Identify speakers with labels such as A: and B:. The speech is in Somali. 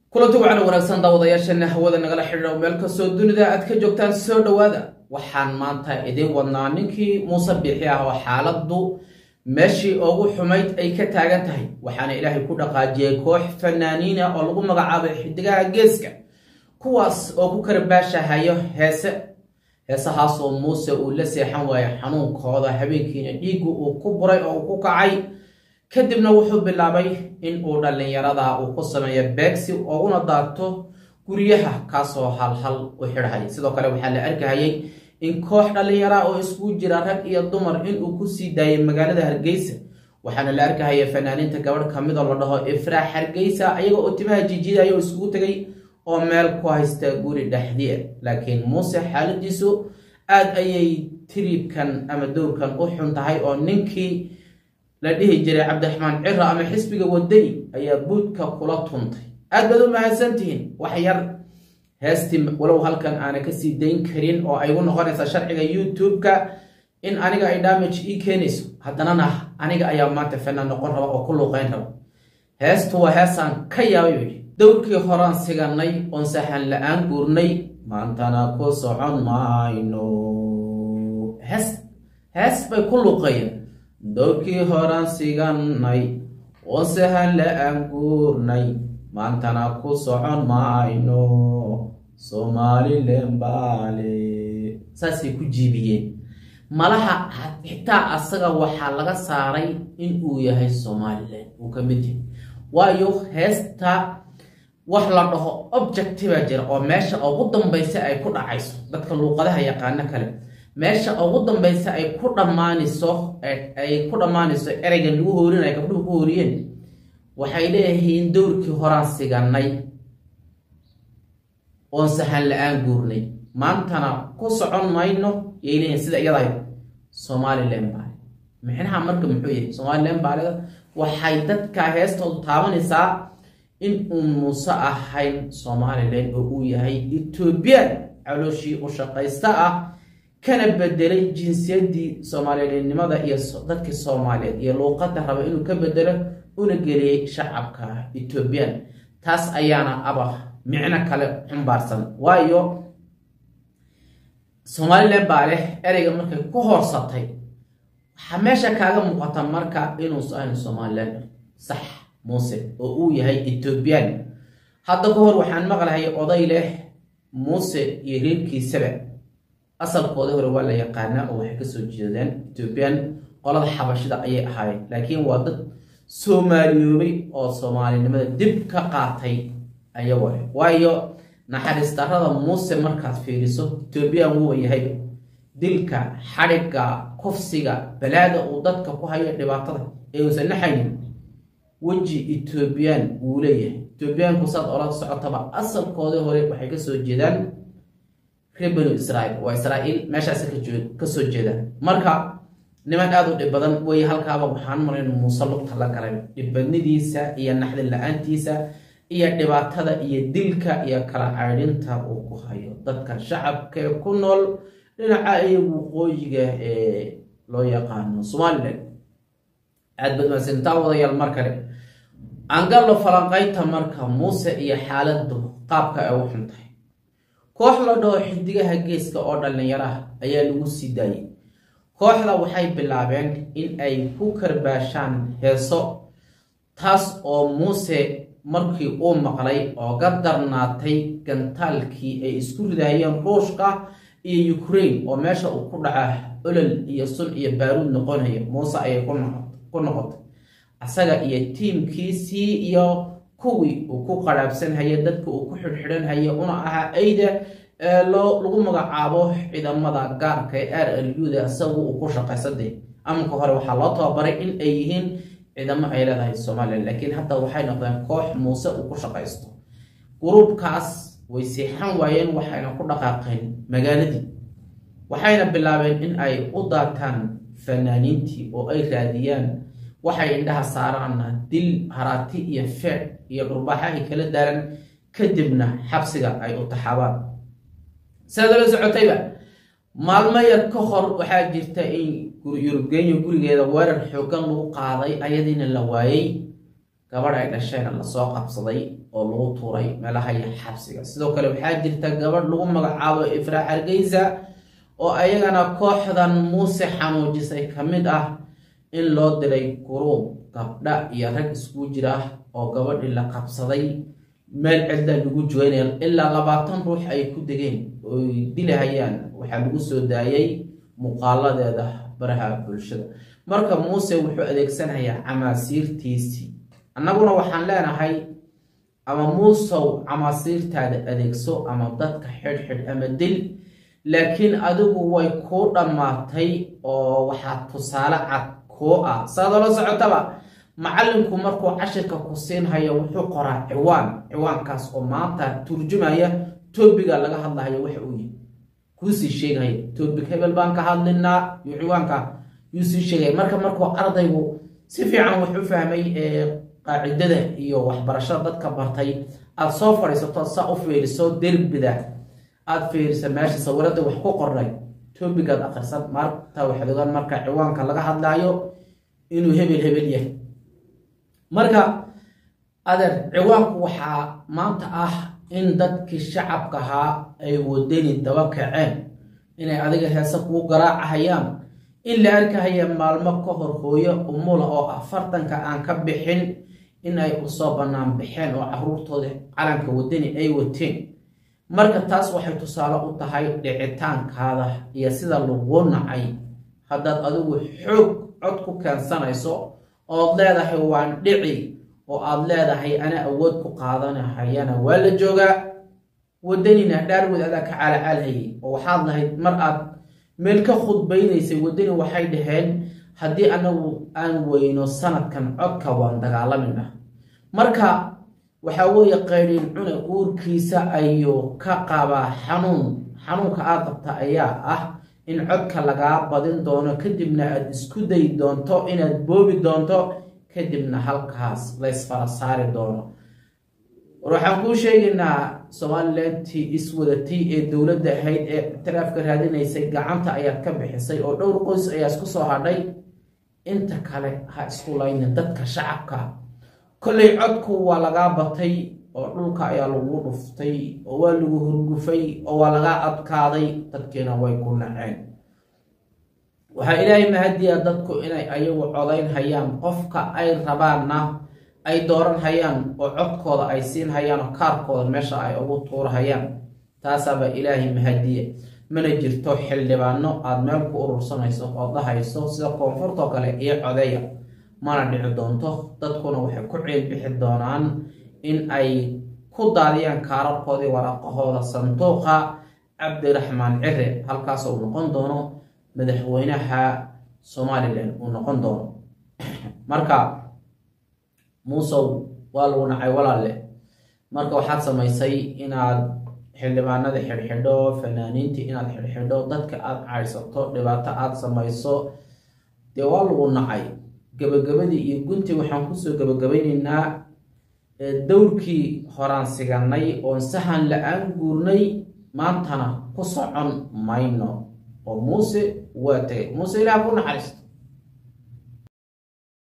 A: kulanti wacan wanaagsan daawadayaashana hawada nagala xidhiidha meel kastoo dunida aad ka joogtaan soo dhowaada waxaan maanta idiin wadnaa ninkii muuse biixi ah oo xaaladdu meeshii ugu xumayd ay ka taagan tahay waxaana ilaahay ku dhaqaajiyey koox fanaaniina oo lagu magacaabay xidigaha geeska kuwaas oo ku karbaashahayo heese heesahaasoo muuse uu la seexan waayo xanuunkooda habeenkiina dhiiggu uu ku buray oo uu ku kacay kadibna wuxuu bilaabay in uu dhallinyarada uu ku sameeyo beegsi ooguna daarto guryaha kaasoo halhal u xidhay sidoo kale waxaa la arkahayay in koox dhallinyara oo iskugu jira rag iyo dumar inuu kusii daayay magaalada hargeysa waxaana la arkahaya fanaaniinta gabadh kamid oo la dhaho ifraax hargeysa ayaga oo timaha jijiidaya oo iskugu tegay oo meel ku haysta guri dhexdiia laakiin muuse xaaladiisu aada ayay tiriibkan ama dowrkan u xun tahay oo ninkii la dhihi jiray cabdiraxmaan cira ama xisbiga wadani ayaa buudka kula tuntay aad baad u mahadsantihiin wax yar heestii walow halkan aana kasii dayn karin oo ay u noqonaysa sharciga youtube-ka in aniga ay damage ii keenayso haddanana aniga ayaa maanta fanaan noqon raba oo ku luuqeyn raba heestu waa heesaan ka yaabay yidhi dowrkii horaan siganay oon saxan la-aan guurnay maantana ku socon mayno hees hees bay ku luuqeeyeen dowrkii horaan siganay oon sahan la-aan guurnay maantana ku socon mayno somalilan baale saasay ku jiibiyeen malaha xitaa asaga waxaa laga saaray in uu yahay somalilan uu ka mid yahay waayo heesta wax la dhaho objectiva jira oo meesha ugu dambaysa ay ku dhacayso dadka luuqadaha yaqaano kale meesha ugu dambaysa ay ku dhammaanayso ay ku dhammaanayso ereygan lagu hoorinaya gabdhuhu ku hooriyeen waxay leeyihiin dowrkii horaan siganay oon sahan la-aan guurnay maantana ku socon mayno yay leeyihin sida iyadahay somalilan baale mixnaha marka muxuu yahay somalilan baaleda waxay dadka heestoodu taabanaysaa in uu muuse ahayn somalilan oo uu yahay ethoobiyan calooshii u shaqaysta ah kana bedelay jinsiyadii soomaaliyannimada iyo dadkii soomaaliyeed iyo luuqada raba inuu ka bedelo una geliyey shacabka ethoobiyan taas ayaana aba micno kale xumbaarsan waayo somalilan baa leh ereyga markay ku horsatay waxaa meesha kaaga muuqata marka inuusa ahayn somalilan sax muuse oo uu yahay ethoobiyan hadda ka hor waxaan maqlahay oday leh muuse iyo reerkiisaba asalkooda hore waa la yaqaanaa oo waxay kasoo jeedeen ethoobiyan qolada xabashida ayay ahaayeen laakiin waa dad soomaaliyoobay oo soomaalinimada dib ka qaatay ayagoo leh waayo naxariis darrada muuse markaad fiiriso ethoobiyan wuuba yahay dilka xadhigga kufsiga balaada uu dadka ku hayo dhibaatada ee uusan naxaynin weji ethoobiyan wuu leeyahay ethoobiyaanku saad ola socotaba asalkoodii hore waxay kasoo jeedaan reer banu israiil waa israa'iil meeshaas kasoo jeedaan marka niman aada u dhib badan wey halkaaba waxaan marayn muuse lugta la galay dhibbadnidiisa iyo naxdin la-aantiisa iyo dhibaatada iyo dilka iyo kala caydhinta uu ku hayo dadka shacabka ee ku nool dhinaca iyagu waqooyiga ee loo yaqaano somalilan aada baad mahadsantaa wadayaal mar kale aangallo falanqaynta marka muuse iyo xaaladdu qaabka ay u xun tahay koox la dhaho xidigaha geeska oo dhallinyaraha ayaa lagu sii daayay kooxda waxay bilaabeen in ay ku karbaashaan heeso taas oo muuse markii uu maqlay oo ga darnaatay gantaalkii ay isku ridahayeen ruushka iyo ukraine oo meesha uu ku dhaca olol iyo sun iyo baaruud noqonaya muuse ayay ku noqotay asaga iyo tiimkiisii iyo kuwii uu ku qaraabsanhaya dadka uu ku xidhxidhanhaya una ahaa ayda lagu magacaabo ciidamada gaarka ee r l u da isagu uu ku shaqaysaday amanka hore waxaa loo tababaray in ay yihiin ciidamo ay leedahay somalilan laakiin hadda waxay noqdeen koox muuse uu ku shaqaysto gruubkaas way siixan waayeen waxayna ku dhaqaaqeen magaaladii waxayna bilaabeen in ay u daataan fanaaniintii oo ay raadiyaan waxay indhaha saaraanna dil haraati iyo feec iyo dhurbaaxa ay kala daaran kadibna xabsiga ay u taxaabaan sidaad la socotayba maalmo yar ka hor waxaa jirta in yurubgeenya gurigeeda weerar xoogan lagu qaaday ayadiina la waayey gabadh ay dhashayna lasoo qabsaday oo lagu tuuray meelaha iyo xabsiga sidoo kale waxaa jirta gabadh lagu magacaabo ifraa hargeysa oo ayagana kooxdan muuse xanuujisay ka mid ah in loo diray guruub gabdha iyo rag isku jira oo gabadhii la qabsaday meel cidda lagu joynaya ilaa labaatan ruux ay ku degeen oy dilahayaan waxaa lagu soo daayay muuqaaladeeda baraha bulshada marka muuse wuxuu adeegsanayaa camaasiirtiisii annaguna waxaan leenahay ama muusow camaasiirtaada adeegso ama dadka xidhxidh ama dil laakiin adigu way kuu dhammaatay oo waxaa tusaale cad kuu ah saadoo la socotaba macallinku markuu cashirka ku siinhayo wuxuu qoraa ciwaan ciwaankaas oo maanta turjumaya toobiga laga hadlahayo waxa uu yihi kuusii sheegaya toobig hebel baan ka hadlinaa iyo ciwaanka yuu sii sheegaya marka markuu ardaygu si fiican wax u fahmay qaacidada iyo waxbarashada dadka bartay aada soo fadhiisato saa u fiiriso derbida aada fiirisa meesha sawirada wax ku qornay toobigaad akrisan maarta waxaad ogaan marka ciwaanka laga hadlaayo inuu hebel hebel yahay marka adeer ciwaanku waxaa maanta ah in dadkii shacabka ahaa ay wadani daba kaceen inay adiga heese kuu garaacahayaan in la arkahaya maalmo ka hor hooyo umula oo afartanka aan ka bixin in ay usoo bannaan baxeen oo caruurtooda calanka wadani ay wateen marka taas waxay tusaale u tahay dhicitaankaada iyo sida laguu nacay haddaad adigu xoog cod ku keensanayso ood leedahay waan dhici oo aada leedahay ana awood ku qaadanahayana waa la joogaa wadanina dhaarwood adaa ka caalacaalhayay oo waxaad lahayd mar aad meel ka khudbaynaysay wadani waxay dhaheen haddii anagu aan weyno sanadkan codka waan dagaalaminah marka waxaa weeye qaydhin cune uurkiisa ayuu ka qabaa xanuun xanuunka aad qabta ayaa ah in codka lagaa badin doono kadibna aada isku dayi doonto inaad boobi doonto kadibna halkaas laysfara saari doono war waxaan kuu sheegaynaa somalilantii iswadatay ee dowladda ahayd ee ictiraafka raadinaysay gacanta ayaad ka bixisay oo dhowr qoys ayaa isku soo hadhay inta kale ha isku laynin dadka shacabka kollay codku waa lagaa batay oo dhulka ayaa lagu dhuftay oo waa lagu hurgufay oo waa lagaa adkaaday dadkiina way ku naceen waxaa ilaahay mahadiya dadku inay ayagu codayn hayaan qofka ay rabaanna ay dooran hayaan oo codkooda ay siin hayaan oo kaarkooda meesha ay ugu tuurahayaan taasaaba ilaahay mahadiye mana jirto xildhibaano aada meel ku urursanayso oo dhahayso sida koonfurtoo kale iyo codeya mana dhici doonto dadkuna waxay ku ciilbixi doonaan in ay ku daadiyaan kaararkoodii waraaqahooda sanduuqa cabdiraxmaan cire halkaas uu noqon doono madaxweynaha somalilan uu noqon doono marka muusow waa lagu nacay walaalle marka waxaad samaysay inaad xildhibaanada xidhxidho fanaaniintii inaad xidhxidho dadka aada caydhsato dhibaato aada samayso dee waa lagu nacay gabagabadii iyo guntii waxaan kusoo gabagabaynaynaa dowrkii horaan siganay oon sahan la-aan guurnay maantana ku socon mayno oo muuse waa tegay muuse ilaah ku naxariisto